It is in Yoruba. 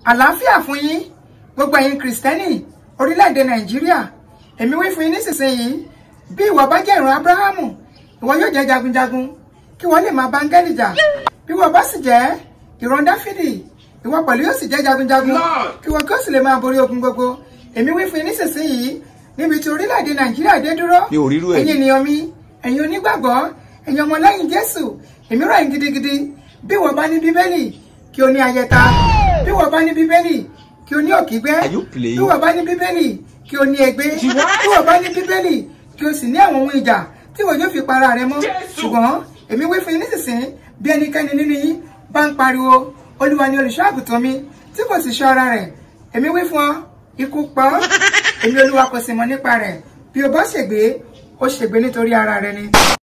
àlàáfíà fún yín gbogbo ẹ̀yin kìrìsìtẹ́nì orílẹ̀-èdè nàìjíríà èmi wí fún yín nísinsìnyí bí ìwọ bá jẹ́ ìran abrahamu ìwọ yóò jẹ́ jagunjagun kí wọ́n lè máa bá áńgẹ́lì jà bí ìwọ bá sì jẹ́ ìran dáfídì ìwọ pẹ̀lú yóò sì jẹ́ jagunjagun kí wọ́n kí ó sì lè máa borí ogun gbogbo èmi wí fún yín nísinsìnyí níbi tí orílẹ̀-èdè nàìjíríà dé dúró Mi ò rírú ẹ̀. ẹ̀yin ènìyàn mi ẹ̀yin onígbàgbọ́ ẹ̀yin ọmọlẹ́yìn jésù èmi rọ̀ yín gidigidi bí ìwọ bá ní bíbélì kí o ní ayẹta bí ìwọ bá ní bíbélì kí o ní òkígbẹ́ Are you playing? bí ìwọ bá ní bíbélì kí o ní ègbé bí ìwọ bá ní bíbélì kí o sì ní àwọn ohun ìjà tí ìwọ yóò fi para rẹ mọ́ ṣùgbọ́n èmi wí fún yín nísinsìnyí bí ẹnikẹ́ni nínú yín bá ń pariwo olúwa ni olùṣọ́ àgùntàn mi tí kò sì ṣọ́ ara rẹ̀ èmi wí fún ọ ikú pa ọ́ èmi olúwa kò sì mọ̀ nípa rẹ̀ bí o bá ṣègbé ó ṣègbé nítorí ara rẹ ni.